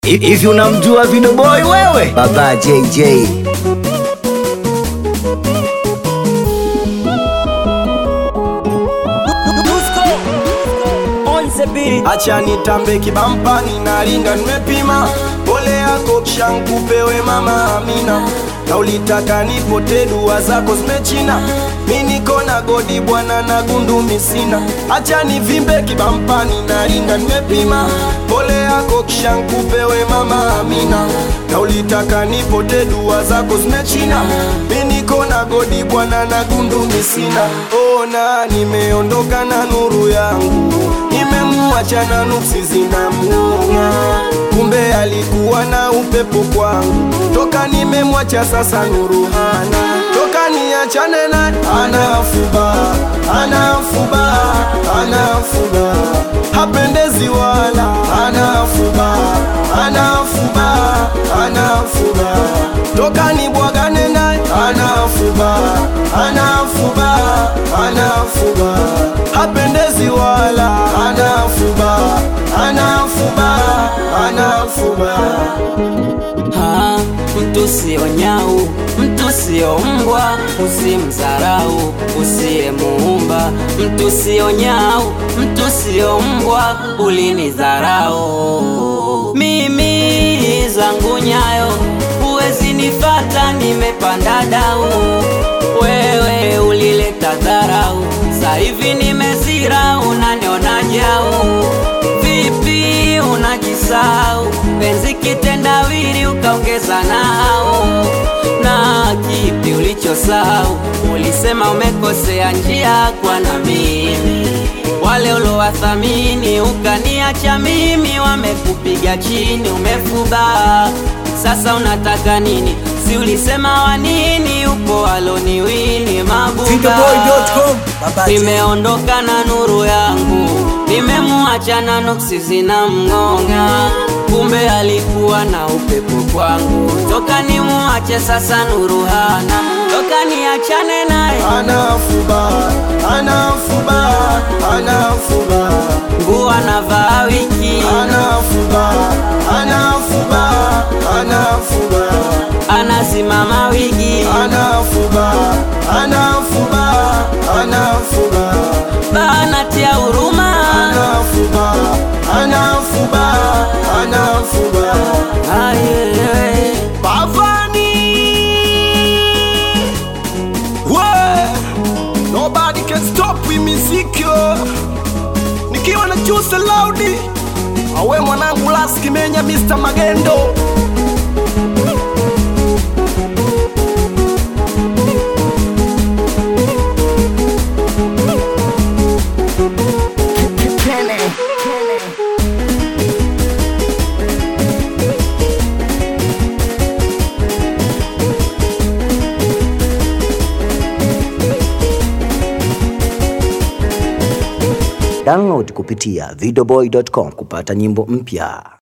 Hivi unamjua Video Boy wewe? Baba JJ. Acha nitambe kibampani na ringa nimepima, pole yako shankupewe mama Amina, na ulitaka nipote, dua zako zimechina, mi niko na godi bwana na gundu misina. Acha nivimbe kibampani na ringa nimepima, pole yako shankupewe mama Amina, na ulitaka nipote, dua zako zimechina, mi niko na godi bwana na gundu misina. Ona nimeondoka na nuru yangu nimemwacha na nuksi zinamng'ong'a, kumbe alikuwa na upepo kwangu. Toka nimemwacha sasa nuru hana, toka niachane na anafuba, anafuba, anafuba, hapendezi wala anafuba, anafuba, anafuba, toka nibwagane naye anafuba, anafuba, anafuba, hapendezi wala anafuba, anafuba, anafuba. Ha, mtu sio nyau, mtu sio mbwa, usimdharau usiyemuumba. Mtu sio nyau, mtu sio mbwa, ulinidharau mimi zangu nyayo, huwezi nifata, nimepanda dau. Wewe ulileta dharau, sasa hivi nimezira, unaniona jau vipi unajisau penzi kitendawili ukaongeza nao na kipi ulichosau ulisema umekosea njia kwa na mimi wale ulowathamini ukaniacha mimi wamekupiga chini umefuba sasa unataka nini si ulisema wanini upo aloniwini mabuba Videoboy.com. Baba JJ. nimeondoka na nuru yangu, nimemwacha na nuksi zinamng'ong'a, kumbe alikuwa na upepo kwangu. Toka nimwache sasa nuru hana, toka niachane naye anafuba anafuba anafuba nguo anavaa wiki, anafuba anafuba anafuba anasimama wigi, anafuba anafuba anafuba banatia huruma anafuba anafuba anafuba Aye. Bavani We Nobody can stop with music yo Nikiwa na Juice Loudi Awe mwanangu Las Kimenya Mr. Magendo Download kupitia videoboy.com kupata nyimbo mpya.